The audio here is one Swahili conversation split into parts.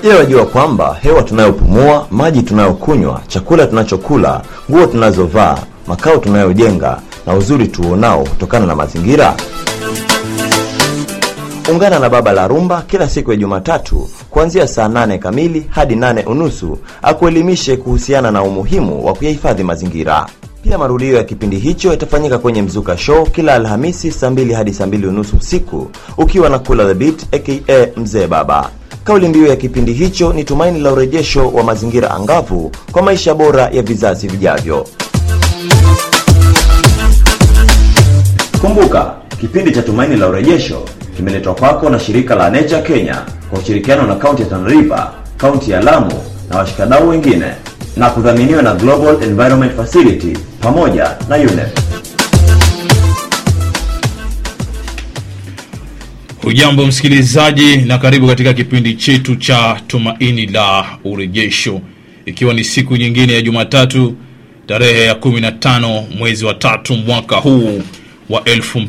Je, wajua kwamba hewa tunayopumua, maji tunayokunywa, chakula tunachokula, nguo tunazovaa, makao tunayojenga na uzuri tuonao hutokana na mazingira? Ungana na Baba la Rumba kila siku ya Jumatatu kuanzia saa nane kamili hadi nane unusu akuelimishe kuhusiana na umuhimu wa kuyahifadhi mazingira. Pia marudio ya kipindi hicho yatafanyika kwenye Mzuka Show kila Alhamisi saa mbili hadi saa mbili unusu usiku ukiwa na Kula the Beat aka Mzee Baba. Kauli mbiu ya kipindi hicho ni tumaini la urejesho wa mazingira angavu kwa maisha bora ya vizazi vijavyo. Kumbuka, kipindi cha Tumaini la Urejesho kimeletwa kwako na shirika la Nature Kenya kwa ushirikiano na kaunti ya Tana River, kaunti ya Lamu na washikadau wengine na kudhaminiwa na Global Environment Facility pamoja na UNEP. Hujambo msikilizaji, na karibu katika kipindi chetu cha Tumaini la Urejesho, ikiwa ni siku nyingine ya Jumatatu tarehe ya 15 mwezi wa tatu mwaka huu wa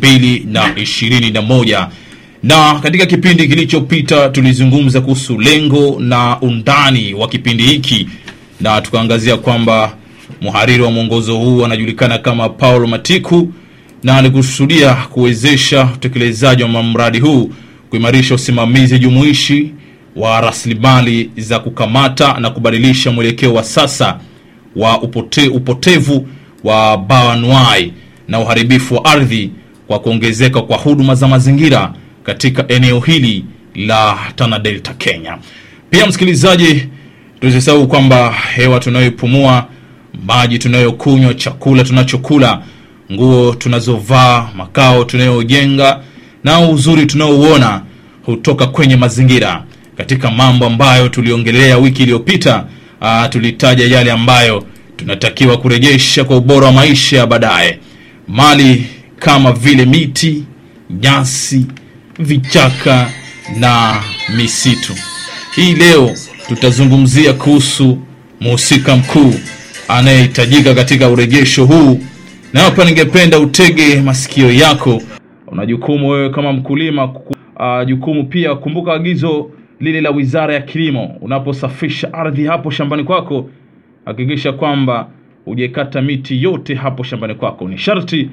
2021 na katika kipindi kilichopita tulizungumza kuhusu lengo na undani wa kipindi hiki na tukaangazia kwamba mhariri wa mwongozo huu anajulikana kama Paul Matiku na alikusudia kuwezesha utekelezaji wa mradi huu kuimarisha usimamizi jumuishi wa rasilimali za kukamata na kubadilisha mwelekeo wa sasa wa upote, upotevu wa bioanuwai na uharibifu wa ardhi kwa kuongezeka kwa huduma za mazingira katika eneo hili la Tana Delta, Kenya. Pia msikilizaji, tusisahau kwamba hewa tunayoipumua, maji tunayokunywa, chakula tunachokula, nguo tunazovaa, makao tunayojenga na uzuri tunaouona hutoka kwenye mazingira. Katika mambo ambayo tuliongelea wiki iliyopita, ah, tulitaja yale ambayo tunatakiwa kurejesha kwa ubora wa maisha ya baadaye, mali kama vile miti, nyasi, vichaka na misitu. Hii leo tutazungumzia kuhusu mhusika mkuu anayehitajika katika urejesho huu, na hapa ningependa utege masikio yako. Una jukumu wewe kama mkulima kuku, uh, jukumu pia kumbuka agizo lile la Wizara ya Kilimo, unaposafisha ardhi hapo shambani kwako, hakikisha kwamba hujaikata miti yote hapo shambani kwako. Ni sharti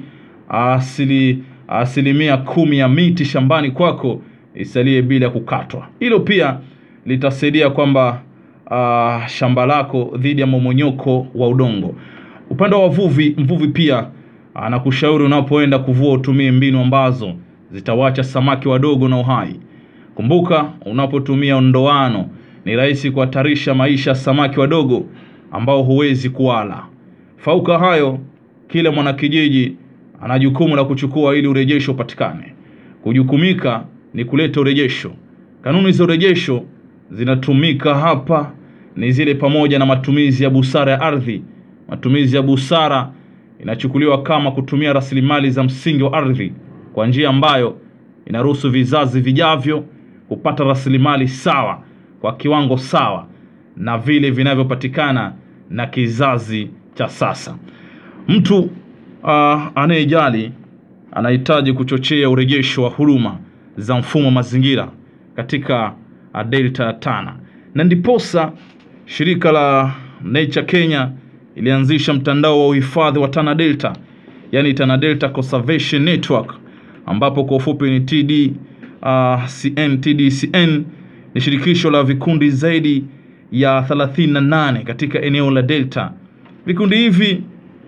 asili asilimia kumi ya miti shambani kwako isalie bila kukatwa. Hilo pia litasaidia kwamba uh, shamba lako dhidi ya momonyoko wa udongo. Upande wa wavuvi, mvuvi pia anakushauri unapoenda kuvua utumie mbinu ambazo zitawacha samaki wadogo na uhai. Kumbuka, unapotumia ndoano ni rahisi kuhatarisha maisha ya samaki wadogo ambao huwezi kuwala. Fauka hayo, kila mwanakijiji ana jukumu la kuchukua ili urejesho upatikane. Kujukumika ni kuleta urejesho. Kanuni za urejesho zinatumika hapa ni zile pamoja na matumizi ya busara ya ardhi. Matumizi ya busara inachukuliwa kama kutumia rasilimali za msingi wa ardhi kwa njia ambayo inaruhusu vizazi vijavyo kupata rasilimali sawa kwa kiwango sawa na vile vinavyopatikana na kizazi cha sasa. Mtu uh, anayejali anahitaji kuchochea urejesho wa huduma za mfumo wa mazingira katika uh, delta ya Tana, na ndiposa shirika la Nature Kenya ilianzisha mtandao wa uhifadhi wa Tana Delta, yani Tana Delta Conservation Network, ambapo kwa ufupi ni TD, uh, CN, TDCN ni shirikisho la vikundi zaidi ya 38 katika eneo la Delta. Vikundi hivi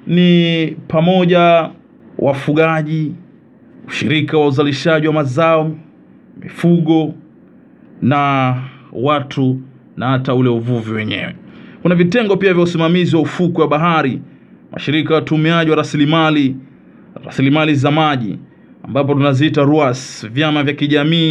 ni pamoja wafugaji, ushirika wa uzalishaji wa mazao, mifugo na watu na hata ule uvuvi wenyewe. Kuna vitengo pia vya usimamizi wa ufukwe wa bahari, mashirika ya utumiaji wa rasilimali rasilimali za maji ambapo tunaziita RUAS, vyama vya kijamii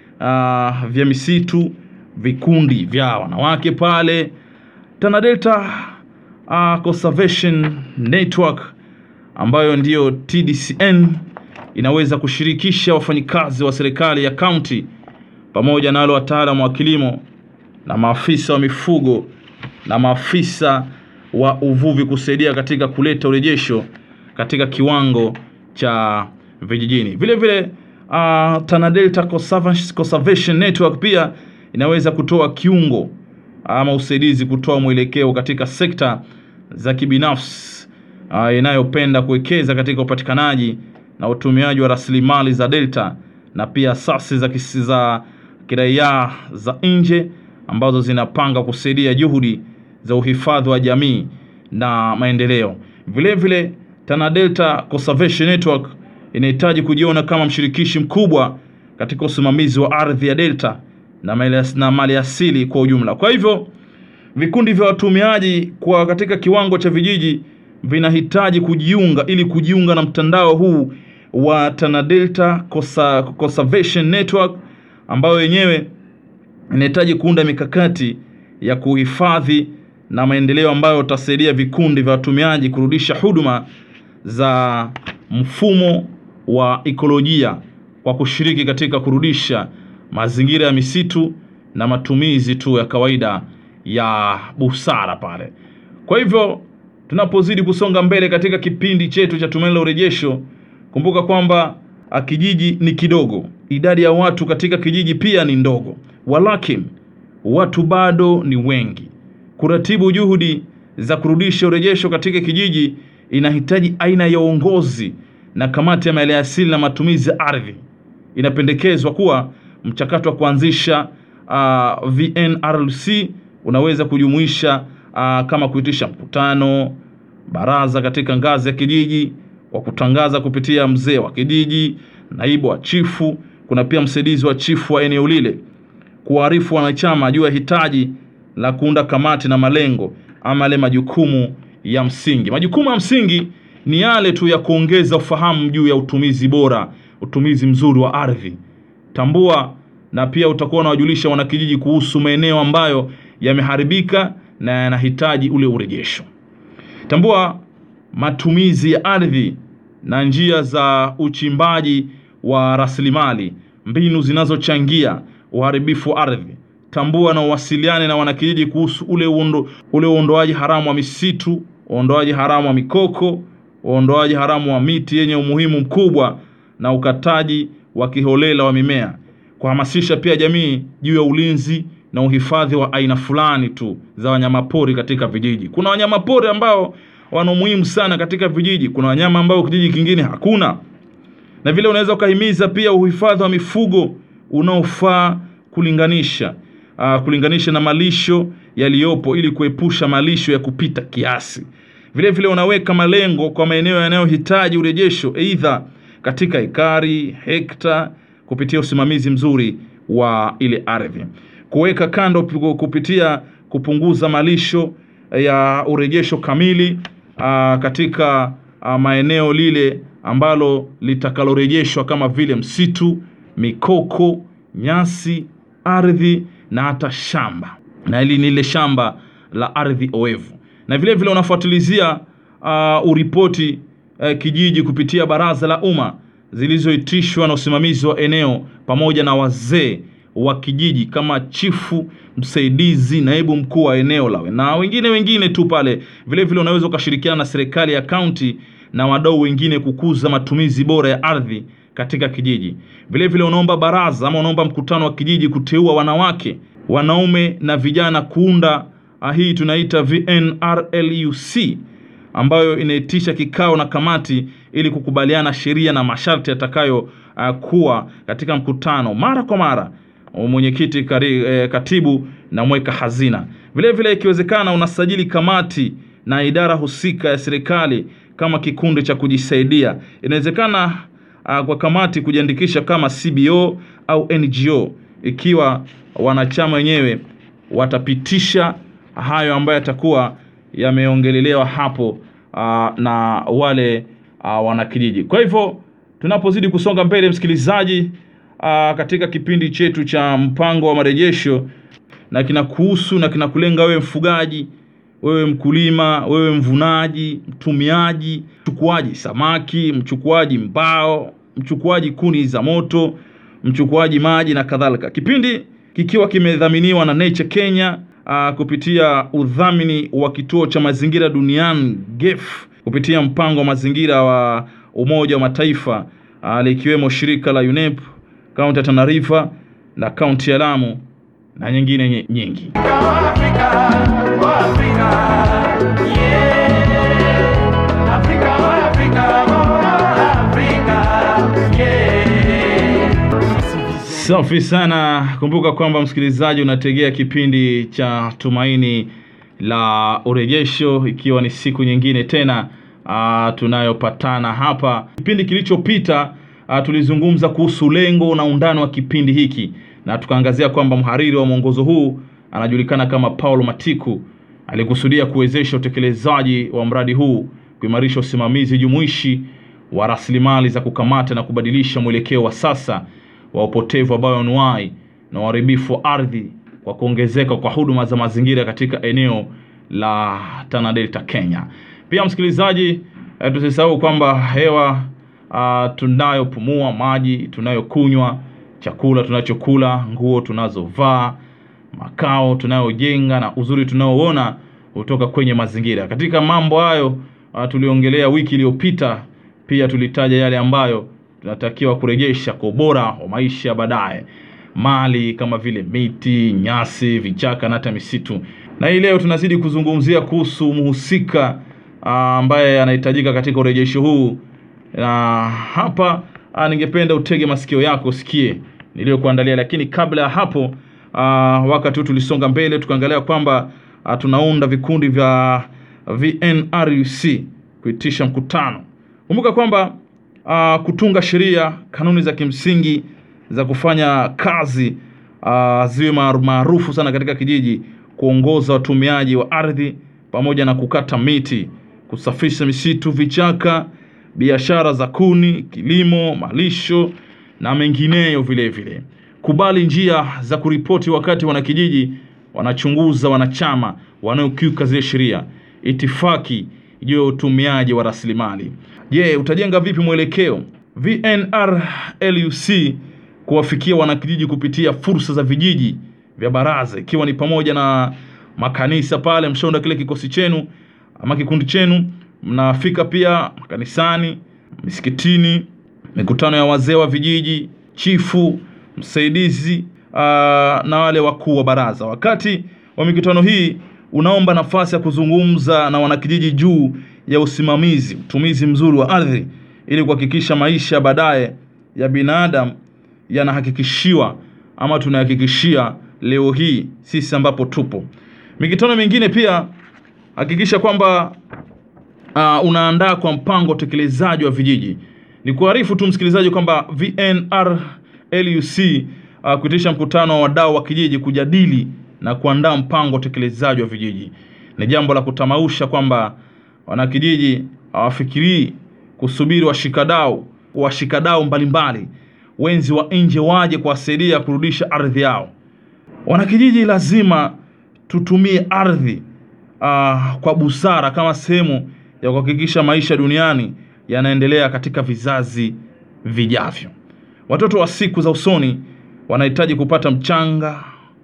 uh, vya misitu, vikundi vya wanawake pale Tana Delta uh, Conservation Network ambayo ndiyo TDCN inaweza kushirikisha wafanyikazi wa serikali ya kaunti pamoja na wale wataalamu wa kilimo na maafisa wa mifugo na maafisa wa uvuvi kusaidia katika kuleta urejesho katika kiwango cha vijijini. Vile vile uh, Tana Delta Conservation Conservation Network pia inaweza kutoa kiungo ama usaidizi kutoa mwelekeo katika sekta za kibinafsi uh, inayopenda kuwekeza katika upatikanaji na utumiaji wa rasilimali za delta na pia asasi za, kisi- za kiraia za nje ambazo zinapanga kusaidia juhudi za uhifadhi wa jamii na maendeleo. Vile vile Tana Delta Conservation Network inahitaji kujiona kama mshirikishi mkubwa katika usimamizi wa ardhi ya delta na mali, na mali asili kwa ujumla. Kwa hivyo vikundi vya watumiaji kwa katika kiwango cha vijiji vinahitaji kujiunga ili kujiunga na mtandao huu wa Tana Delta Conser- Conservation Network ambayo yenyewe inahitaji kuunda mikakati ya kuhifadhi na maendeleo ambayo utasaidia vikundi vya watumiaji kurudisha huduma za mfumo wa ekolojia kwa kushiriki katika kurudisha mazingira ya misitu na matumizi tu ya kawaida ya busara pale. Kwa hivyo tunapozidi kusonga mbele katika kipindi chetu cha Tumaini la Urejesho, kumbuka kwamba ah, kijiji ni kidogo, idadi ya watu katika kijiji pia ni ndogo, walakin watu bado ni wengi. Kuratibu juhudi za kurudisha urejesho katika kijiji inahitaji aina ya uongozi na kamati ya maliasili na matumizi ya ardhi. Inapendekezwa kuwa mchakato wa kuanzisha uh, VNRLC unaweza kujumuisha uh, kama kuitisha mkutano, baraza katika ngazi ya kijiji kwa kutangaza kupitia mzee wa kijiji, naibu wa chifu, kuna pia msaidizi wa chifu wa eneo lile kuwaarifu wanachama juu ya hitaji la kuunda kamati na malengo ama yale majukumu ya msingi. Majukumu ya msingi ni yale tu ya kuongeza ufahamu juu ya utumizi bora, utumizi mzuri wa ardhi. Tambua na pia utakuwa unawajulisha wanakijiji kuhusu maeneo ambayo yameharibika na yanahitaji ule urejesho. Tambua matumizi ya ardhi na njia za uchimbaji wa rasilimali, mbinu zinazochangia uharibifu wa ardhi. Tambua na uwasiliane na wanakijiji kuhusu ule uondo, ule uondoaji haramu wa misitu, uondoaji haramu wa mikoko, uondoaji haramu wa miti yenye umuhimu mkubwa na ukataji wa kiholela wa mimea. Kuhamasisha pia jamii juu ya ulinzi na uhifadhi wa aina fulani tu za wanyamapori katika vijiji. Kuna wanyamapori ambao wana umuhimu sana katika vijiji, kuna wanyama ambao kijiji kingine hakuna na vile unaweza ukahimiza pia uhifadhi wa mifugo unaofaa kulinganisha uh, kulinganisha na malisho yaliyopo ili kuepusha malisho ya kupita kiasi. Vile vile unaweka malengo kwa maeneo yanayohitaji urejesho, aidha katika ekari, hekta, kupitia usimamizi mzuri wa ile ardhi, kuweka kando kupitia kupunguza malisho ya urejesho kamili uh, katika uh, maeneo lile ambalo litakalorejeshwa kama vile msitu, mikoko, nyasi, ardhi na hata shamba, na hili ni ile shamba la ardhi oevu. Na vile vile unafuatilizia uh, uripoti uh, kijiji kupitia baraza la umma zilizoitishwa na usimamizi wa eneo pamoja na wazee wa kijiji kama chifu msaidizi, naibu mkuu wa eneo lawe na wengine wengine tu pale. Vile vile unaweza ukashirikiana na serikali ya kaunti na wadau wengine kukuza matumizi bora ya ardhi katika kijiji. Vile vile unaomba baraza ama unaomba mkutano wa kijiji kuteua wanawake, wanaume na vijana kuunda ah, hii tunaita VNRLUC ambayo inaitisha kikao na kamati ili kukubaliana sheria na masharti yatakayo uh, kuwa katika mkutano mara kwa mara mwenyekiti kari, eh, katibu na mweka hazina. Vile vile ikiwezekana unasajili kamati na idara husika ya serikali kama kikundi cha kujisaidia. Inawezekana uh, kwa kamati kujiandikisha kama CBO au NGO ikiwa wanachama wenyewe watapitisha hayo ambayo yatakuwa yameongelelewa hapo uh, na wale uh, wanakijiji. Kwa hivyo tunapozidi kusonga mbele, msikilizaji, uh, katika kipindi chetu cha mpango wa marejesho, na kinakuhusu na kinakulenga wewe mfugaji, wewe mkulima, wewe mvunaji, mtumiaji, mchukuaji samaki, mchukuaji mbao, mchukuaji kuni za moto, mchukuaji maji na kadhalika. Kipindi kikiwa kimedhaminiwa na Nature Kenya uh, kupitia udhamini wa kituo cha mazingira duniani GEF kupitia mpango wa mazingira wa Umoja wa Mataifa uh, likiwemo shirika la UNEP, kaunti ya Tana River na kaunti ya Lamu na nyingine nye- nyingi. Afrika, oh Afrika, yeah. Afrika, oh Afrika, oh Afrika, yeah. Safi sana. Kumbuka kwamba msikilizaji, unategea kipindi cha Tumaini la Urejesho, ikiwa ni siku nyingine tena uh, tunayopatana hapa. Kipindi kilichopita uh, tulizungumza kuhusu lengo na undani wa kipindi hiki na tukaangazia kwamba mhariri wa mwongozo huu anajulikana kama Paulo Matiku alikusudia kuwezesha utekelezaji wa mradi huu, kuimarisha usimamizi jumuishi wa rasilimali za kukamata na kubadilisha mwelekeo wa sasa wa upotevu wa bioanuwai na uharibifu wa ardhi kwa kuongezeka kwa huduma za mazingira katika eneo la Tana Delta, Kenya. Pia msikilizaji, eh, tusisahau kwamba hewa uh, tunayopumua, maji tunayokunywa, chakula tunachokula, nguo tunazovaa, makao tunayojenga na uzuri tunaoona kutoka kwenye mazingira. Katika mambo hayo uh, tuliongelea wiki iliyopita, pia tulitaja yale ambayo tunatakiwa kurejesha kwa ubora wa maisha ya baadaye, mali kama vile miti, nyasi, vichaka na hata misitu. Na hii leo tunazidi kuzungumzia kuhusu mhusika ah, ambaye anahitajika katika urejesho huu, na hapa ah, ningependa utege masikio yako usikie niliyokuandalia, lakini kabla ya hapo ah, wakati huu tulisonga mbele tukaangalia kwamba ah, tunaunda vikundi vya VNRUC kuitisha mkutano. Kumbuka kwamba uh, kutunga sheria, kanuni za kimsingi za kufanya kazi uh, ziwe maaru- maarufu sana katika kijiji, kuongoza watumiaji wa ardhi pamoja na kukata miti, kusafisha misitu, vichaka, biashara za kuni, kilimo, malisho na mengineyo vile vile. Kubali njia za kuripoti wakati wanakijiji wanachunguza wanachama wanaokiuka zile sheria. Itifaki juu ya utumiaji wa rasilimali. Je, utajenga vipi mwelekeo VNRLUC kuwafikia wanakijiji kupitia fursa za vijiji vya baraza, ikiwa ni pamoja na makanisa pale, mshaunda kile kikosi chenu ama kikundi chenu, mnafika pia makanisani, misikitini, mikutano ya wazee wa vijiji, chifu, msaidizi uh, na wale wakuu wa baraza. Wakati wa mikutano hii unaomba nafasi ya kuzungumza na wanakijiji juu ya usimamizi, utumizi mzuri wa ardhi ili kuhakikisha maisha ya baadaye ya binadamu yanahakikishiwa ama tunahakikishia leo hii sisi ambapo tupo. Mikutano mingine pia hakikisha kwamba uh, unaandaa kwa mpango wa utekelezaji wa vijiji. Ni kuarifu tu msikilizaji kwamba VNRLUC uh, kuitisha mkutano wa wadau wa kijiji kujadili na kuandaa mpango wa utekelezaji wa vijiji. Ni jambo la kutamausha kwamba wanakijiji hawafikirii kusubiri washikadau washikadau mbalimbali wenzi wa nje waje kuwasaidia kurudisha ardhi yao. Wanakijiji lazima tutumie ardhi uh, kwa busara kama sehemu ya kuhakikisha maisha duniani yanaendelea katika vizazi vijavyo. Watoto wa siku za usoni wanahitaji kupata mchanga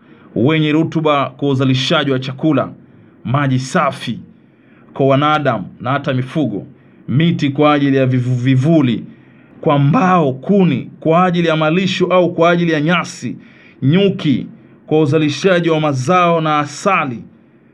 wenye rutuba kwa uzalishaji wa chakula, maji safi kwa wanadamu na hata mifugo, miti kwa ajili ya vivu- vivuli, kwa mbao, kuni kwa ajili ya malisho au kwa ajili ya nyasi, nyuki kwa uzalishaji wa mazao na asali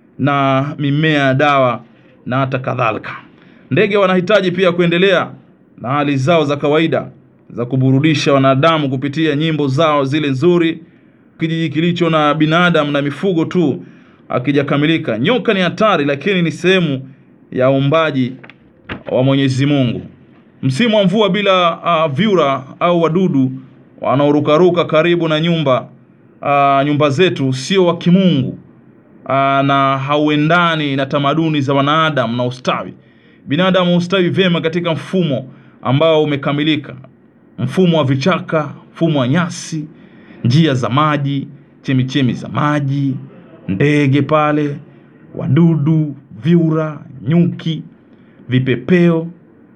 na mimea ya dawa na hata kadhalika. Ndege wanahitaji pia kuendelea na hali zao za kawaida za kuburudisha wanadamu kupitia nyimbo zao zile nzuri. Kijiji kilicho na binadamu na mifugo tu akijakamilika. Nyoka ni hatari, lakini ni sehemu ya uumbaji wa Mwenyezi Mungu. Msimu wa mvua bila uh, vyura au wadudu wanaorukaruka karibu na nyumba uh, nyumba zetu sio wa kimungu uh, na hauendani na tamaduni za wanadamu na ustawi. Binadamu hustawi vyema katika mfumo ambao umekamilika, mfumo wa vichaka, mfumo wa nyasi, njia za maji, chemichemi za maji, ndege pale, wadudu, vyura, nyuki, vipepeo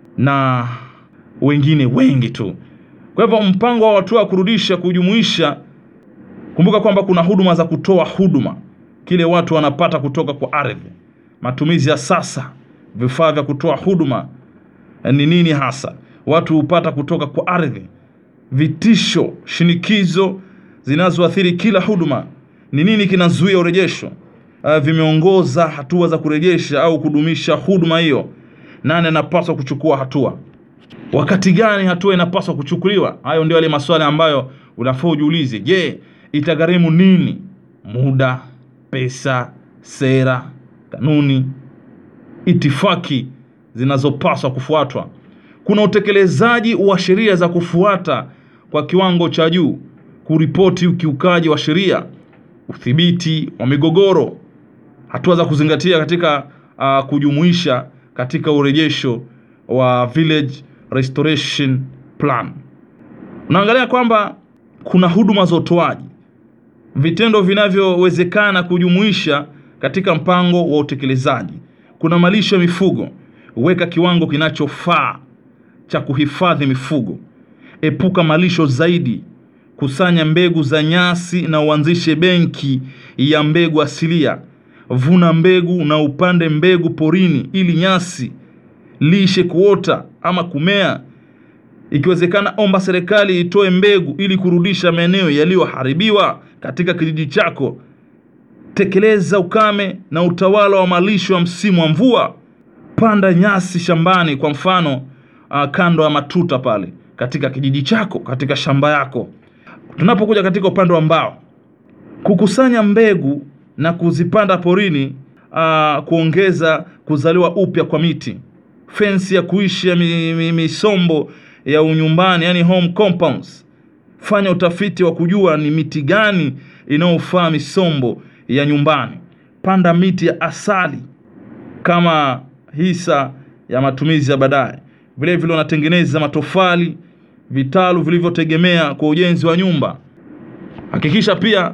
na wengine wengi tu. Kwa hivyo mpango wa hatua ya kurudisha kujumuisha, kumbuka kwamba kuna huduma za kutoa huduma, kile watu wanapata kutoka kwa ardhi, matumizi ya sasa, vifaa vya kutoa huduma eh, ni nini hasa watu hupata kutoka kwa ardhi, vitisho, shinikizo zinazoathiri kila huduma, ni nini kinazuia urejesho uh, vimeongoza hatua za kurejesha au kudumisha huduma hiyo nani anapaswa kuchukua hatua wakati gani hatua inapaswa kuchukuliwa hayo ndio yale maswali ambayo unafaa ujiulize je itagharimu nini muda pesa sera kanuni itifaki zinazopaswa kufuatwa kuna utekelezaji wa sheria za kufuata kwa kiwango cha juu kuripoti ukiukaji wa sheria udhibiti wa migogoro hatua za kuzingatia katika uh, kujumuisha katika urejesho wa village restoration plan unaangalia kwamba kuna huduma za utoaji vitendo vinavyowezekana kujumuisha katika mpango wa utekelezaji kuna malisho ya mifugo weka kiwango kinachofaa cha kuhifadhi mifugo epuka malisho zaidi kusanya mbegu za nyasi na uanzishe benki ya mbegu asilia vuna mbegu na upande mbegu porini ili nyasi lishe kuota ama kumea ikiwezekana omba serikali itoe mbegu ili kurudisha maeneo yaliyoharibiwa katika kijiji chako tekeleza ukame na utawala wa malisho ya msimu wa mvua panda nyasi shambani kwa mfano uh, kando ya matuta pale katika kijiji chako katika shamba yako tunapokuja katika upande wa mbao kukusanya mbegu na kuzipanda porini uh, kuongeza kuzaliwa upya kwa miti fensi ya kuishi ya mi, mi, misombo ya unyumbani yani home compounds fanya utafiti wa kujua ni miti gani inayofaa misombo ya nyumbani panda miti ya asali kama hisa ya matumizi ya baadaye vile vile unatengeneza matofali vitalu vilivyotegemea kwa ujenzi wa nyumba hakikisha pia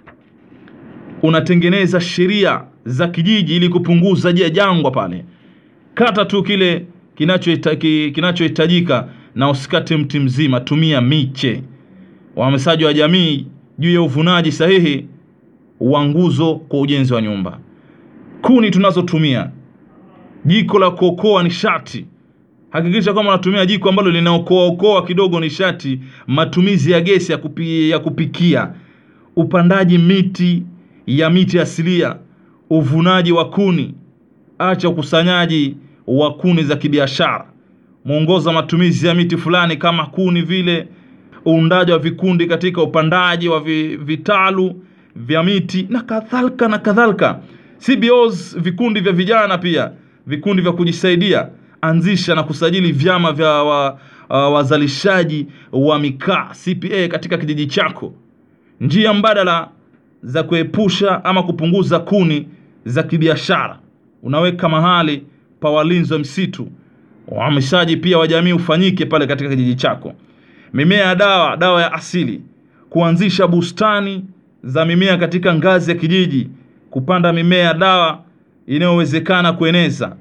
unatengeneza sheria za kijiji ili kupunguza je jangwa pale kata tu kile kinachohitajika ki, kinachohitajika na usikate mti mzima tumia miche uhamasishaji wa jamii juu ya uvunaji sahihi wa nguzo kwa ujenzi wa nyumba kuni tunazotumia jiko la kuokoa nishati hakikisha kwamba unatumia jiko ambalo linaokoaokoa kidogo nishati matumizi ya gesi ya, kupi, ya kupikia upandaji miti ya miti asilia uvunaji wa kuni acha ukusanyaji wa kuni za kibiashara mwongoza matumizi ya miti fulani kama kuni vile uundaji wa vikundi katika upandaji wa vi, vitalu vya miti na kadhalika na kadhalika cbos vikundi vya vijana pia vikundi vya kujisaidia anzisha na kusajili vyama vya wa, uh, wazalishaji wa mikaa cpa katika kijiji chako njia mbadala za kuepusha ama kupunguza kuni za kibiashara unaweka mahali pa walinzi wa msitu uhamishaji pia wa jamii ufanyike pale katika kijiji chako mimea ya dawa dawa ya asili kuanzisha bustani za mimea katika ngazi ya kijiji kupanda mimea ya dawa inayowezekana kueneza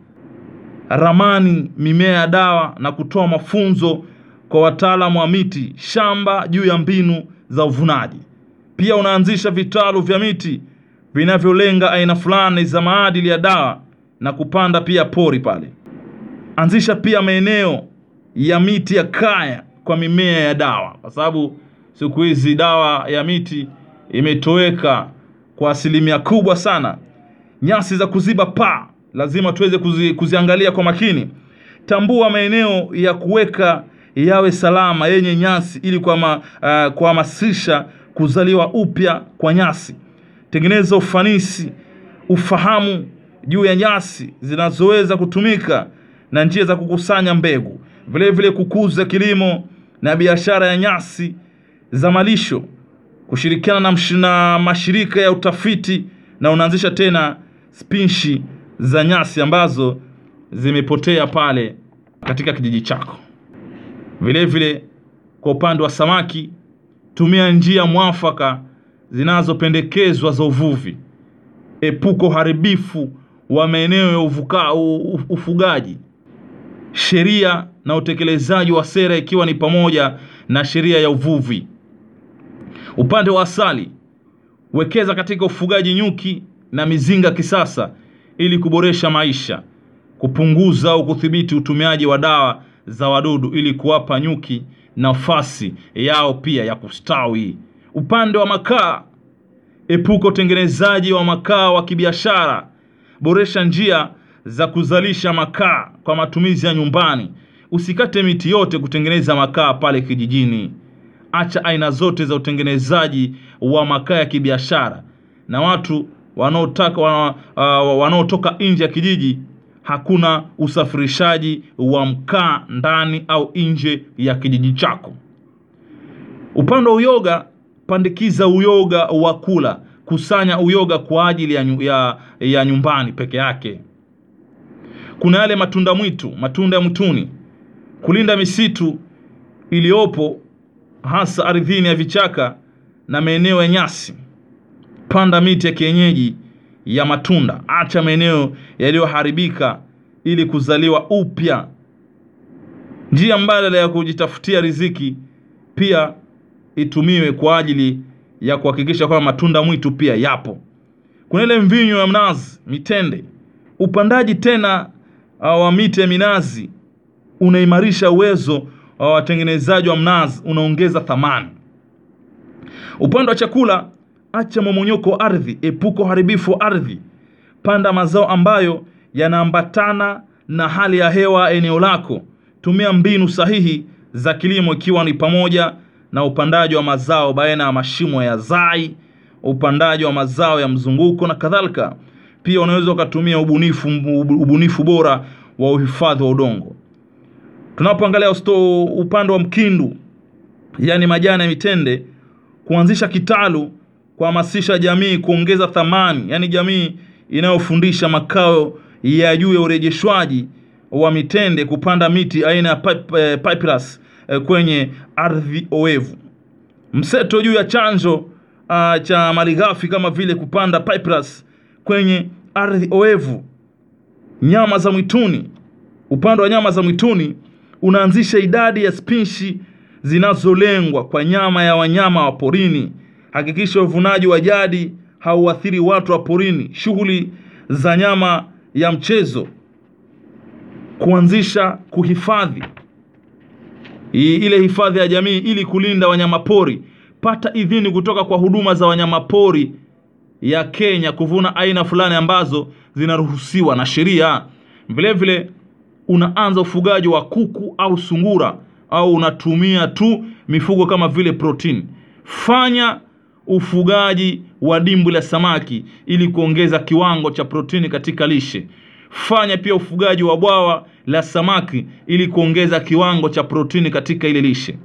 ramani mimea ya dawa na kutoa mafunzo kwa wataalamu wa miti shamba juu ya mbinu za uvunaji pia unaanzisha vitalu vya miti vinavyolenga aina fulani za maadili ya dawa na kupanda pia pori pale anzisha pia maeneo ya miti ya kaya kwa mimea ya dawa kwa sababu siku hizi dawa ya miti imetoweka kwa asilimia kubwa sana nyasi za kuziba paa lazima tuweze kuzi, kuziangalia kwa makini tambua maeneo ya kuweka yawe salama yenye nyasi ili kuhama- uh, kuhamasisha kuzaliwa upya kwa nyasi tengeneza ufanisi ufahamu juu ya nyasi zinazoweza kutumika na njia za kukusanya mbegu vile vile kukuza kilimo na biashara ya nyasi za malisho kushirikiana na, msh- na mashirika ya utafiti na unaanzisha tena spinshi za nyasi ambazo zimepotea pale katika kijiji chako vile vile kwa upande wa samaki tumia njia mwafaka zinazopendekezwa za uvuvi epuka uharibifu wa maeneo ya uvuka, u, u, ufugaji sheria na utekelezaji wa sera ikiwa ni pamoja na sheria ya uvuvi upande wa asali wekeza katika ufugaji nyuki na mizinga kisasa ili kuboresha maisha kupunguza au kudhibiti utumiaji wa dawa za wadudu ili kuwapa nyuki nafasi yao pia ya kustawi upande wa makaa Epuka utengenezaji wa makaa wa kibiashara. Boresha njia za kuzalisha makaa kwa matumizi ya nyumbani. Usikate miti yote kutengeneza makaa pale kijijini. Acha aina zote za utengenezaji wa makaa ya kibiashara, na watu wanaotaka wana, uh, wanaotoka nje ya kijiji, hakuna usafirishaji wa mkaa ndani au nje ya kijiji chako. Upande wa uyoga, pandikiza uyoga wa kula. Kusanya uyoga kwa ajili ya, nyu- ya, ya nyumbani peke yake. Kuna yale matunda mwitu, matunda ya mwituni. Kulinda misitu iliyopo hasa ardhini ya vichaka na maeneo ya nyasi. Panda miti ya kienyeji ya matunda. Acha maeneo yaliyoharibika ili kuzaliwa upya. Njia mbadala ya kujitafutia riziki pia itumiwe kwa ajili ya kuhakikisha kwamba matunda mwitu pia yapo. Kuna ile mvinyo ya mnazi, mitende. Upandaji tena uh, wa miti ya minazi unaimarisha uwezo wa watengenezaji wa mnazi, unaongeza thamani. Upande wa chakula, acha momonyoko wa ardhi, epuka uharibifu wa ardhi. Panda mazao ambayo yanaambatana na hali ya hewa eneo lako. Tumia mbinu sahihi za kilimo, ikiwa ni pamoja na upandaji wa mazao baina ya mashimo ya zai, upandaji wa mazao ya mzunguko na kadhalika. Pia unaweza ukatumia ubunifu, ubunifu bora wa uhifadhi wa udongo. Tunapoangalia usto upande wa mkindu, yaani majani ya mitende, kuanzisha kitalu, kuhamasisha jamii kuongeza thamani, yaani jamii inayofundisha makao ya juu ya urejeshwaji wa mitende, kupanda miti aina ya pip- eh, papyrus eh, kwenye ardhi oevu. Mseto juu ya chanzo uh, cha malighafi kama vile kupanda papyrus kwenye ardhi oevu. Nyama za mwituni, upande wa nyama za mwituni unaanzisha idadi ya spishi zinazolengwa kwa nyama ya wanyama wa porini. Hakikisha uvunaji wa jadi hauathiri watu wa porini. Shughuli za nyama ya mchezo, kuanzisha kuhifadhi I- ile hifadhi ya jamii ili kulinda wanyamapori. Pata idhini kutoka kwa huduma za wanyamapori ya Kenya kuvuna aina fulani ambazo zinaruhusiwa na sheria. Vile vile unaanza ufugaji wa kuku au sungura au unatumia tu mifugo kama vile protini. Fanya ufugaji wa dimbwi la samaki ili kuongeza kiwango cha protini katika lishe. Fanya pia ufugaji wa bwawa la samaki ili kuongeza kiwango cha protini katika ile lishe.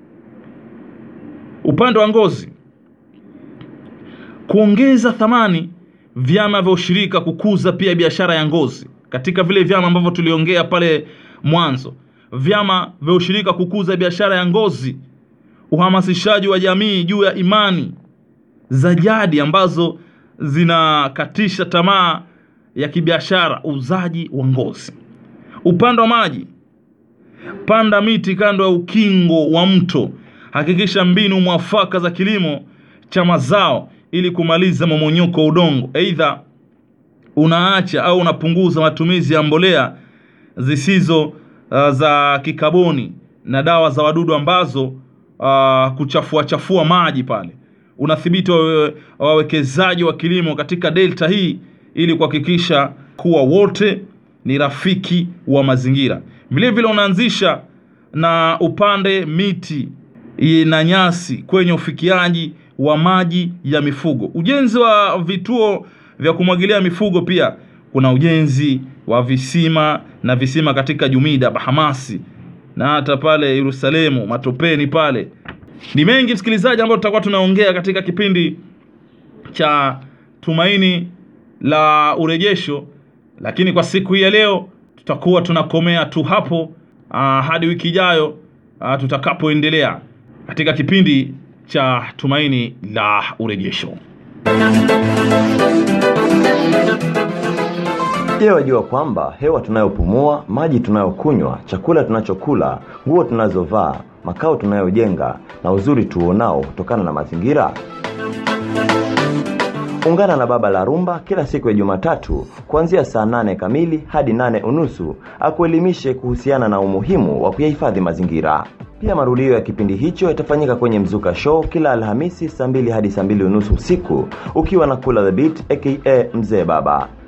Upande wa ngozi, kuongeza thamani vyama vya ushirika, kukuza pia biashara ya ngozi katika vile vyama ambavyo tuliongea pale mwanzo, vyama vya ushirika kukuza biashara ya ngozi, uhamasishaji wa jamii juu ya imani za jadi ambazo zinakatisha tamaa ya kibiashara, uuzaji wa ngozi. Upande wa maji, panda miti kando ya ukingo wa mto. Hakikisha mbinu mwafaka za kilimo cha mazao ili kumaliza momonyoko wa udongo. Aidha, unaacha au unapunguza matumizi ya mbolea zisizo uh, za kikaboni na dawa za wadudu ambazo uh, kuchafua chafua maji pale. Unathibiti wawe- wawekezaji wa kilimo katika delta hii ili kuhakikisha kuwa wote ni rafiki wa mazingira. Vile vile unaanzisha na upande miti i- na nyasi kwenye ufikiaji wa maji ya mifugo. Ujenzi wa vituo vya kumwagilia mifugo pia kuna ujenzi wa visima na visima katika Jumida, Bahamasi na hata pale Yerusalemu, Matopeni pale. Ni mengi msikilizaji, ambayo tutakuwa tunaongea katika kipindi cha Tumaini la Urejesho, lakini kwa siku hii ya leo tutakuwa tunakomea tu hapo ah, hadi wiki ijayo ah, tutakapoendelea katika kipindi cha Tumaini la Urejesho. Je, wajua kwamba hewa tunayopumua, maji tunayokunywa, chakula tunachokula, nguo tunazovaa, makao tunayojenga na uzuri tuonao kutokana na mazingira? Ungana na Baba la Rumba kila siku ya Jumatatu kuanzia saa nane kamili hadi nane unusu akuelimishe kuhusiana na umuhimu wa kuyahifadhi mazingira. Pia marudio ya kipindi hicho yatafanyika kwenye Mzuka Show kila Alhamisi saa mbili hadi saa mbili unusu usiku ukiwa na Kula the Beat aka Mzee Baba.